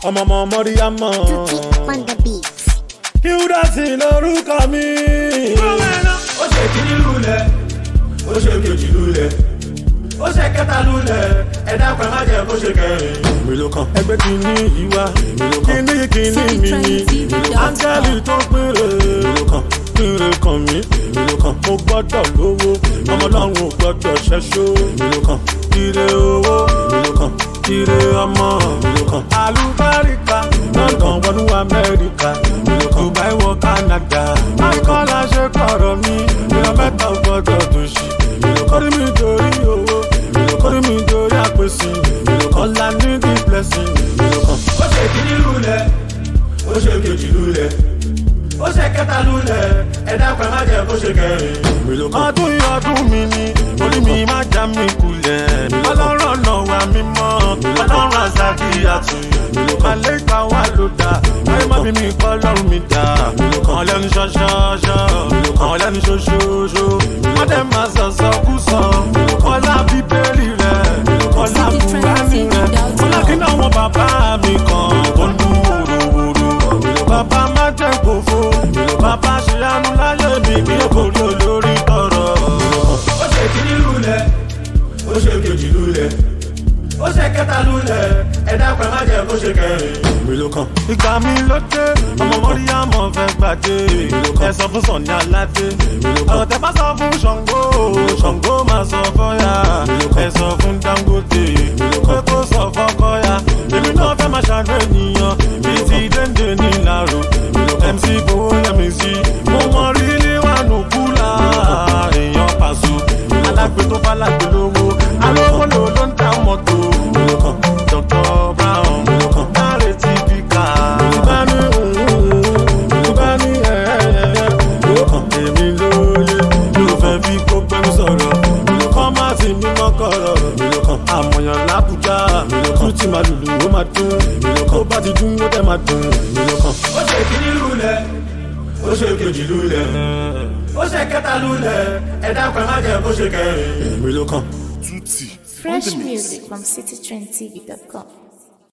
ọmọ ọmọ mọ́ríyámọ́. Tutti on the beat. Hildasin lorúkọ mi. ó ṣe kíní lulẹ̀ ó ṣe kejì lulẹ̀ ó ṣe kẹta lulẹ̀ ẹ̀dá pẹ̀ má jẹ́ kó ṣe kẹrin. èmi ló kàn. ẹgbẹ́ kìíní yìí wá kìíní kìíní mi ni áńgẹ́lì tó péré ló kàn péré kàn mí èmi ló kàn. mo gbọ́dọ̀ lówó ọmọ ọlọ́run ò gbọ́dọ̀ ṣẹ́ṣó èmi ló kàn. ire owó èmi ló kàn. ire ọmọ èmi ló kàn. àlùbáríkà london wọnú amẹ́ríkà èmi ló kàn. dubai wọ canada akọ́lá ṣe kọ̀rọ̀ mi ìran mẹ́ta ò gbọ́dọ̀ tó ṣì èmi ló kàn. kórìí mi dorí owó èmi ló kàn. kórìí mi dorí àpèsè èmi ló kàn. ọ̀la ní the blessing èmi ló kàn. ó ṣe kíní lulẹ̀ ó ṣe kejì lulẹ̀ ó ṣe kẹta lulẹ̀ ẹ̀dá pẹ̀ má jẹ́ kó ṣe kẹrin. èmi ló kàn. ọdún yìí ọdún mi ni orí mi má já mi kulẹ̀ ọlọ́run ọ̀nà wa mímọ́ ọlọ́run àzàkì àtúnyẹ̀ àlékà wa ló dá ayé má bí mi kọ́ ọlọ́run mi dá àwọn lẹ́nu ṣọ́ṣọ́ṣọ́ àwọn lẹ́nu ṣoṣooṣo wọ́n dẹ̀ máa sọ̀sọ̀ kú sọ ọlá bíbélì rẹ̀ ọlá bùránì rẹ̀ ọlá kí náà wọn bàbá mi kan tó ń dún wòròwòrò bàbá má jẹ́ kófó bàbá ṣe àánú láyé mi kí èkó rí olórí tọrọ. ó ṣe kíní lulẹ̀ ó ṣe kejì lulẹ̀ ó ṣe kẹta lulẹ̀ ẹ̀dá pẹ̀ má jẹ́ kó ṣe kẹrin. mi ló kàn. ìgbà mi ló dé ọmọ mọ́ríyámọ̀ fẹ́ gbàdé ẹ sọ fún sọ̀ni aládé ọ̀rọ̀ tẹ bá sọ fún ṣàngó ṣàngó máa sọ fọ́yà ẹ sọ fún dangote pé kó sọ fọ́kọ́yà èmi náà fẹ́ máa ṣàánú ènìyàn bíi ti dénde ní ìlàró mc fowó yẹmi sí mo mọ rí níwájú kúlà èèyàn pàṣọ alágbe tó bá lágbe lówó alówó lò ló ń ta mọ́tò dr brown láre tí bí ká. ìbá ní ìbá ní ẹ̀ẹ́dẹ̀ẹ́dẹ́ èmi lóye ló fẹ́ fi kó gbẹ́rú sọ̀rọ̀ kọ́ má sì mímọ́ kọ̀rọ̀ àmọ̀yàn lábùjá tún ti máa lùlù ó máa dún tó bá ti dún ó dẹ̀ máa dùn. ó ṣe kíní lulẹ̀ ó ṣe kejì lulẹ̀ ó ṣe kẹta lulẹ̀ ẹ̀dá pẹ̀ má jẹ́ kó ṣe kẹrin. èmi ló kàn. Fresh music from citytrendtv.com.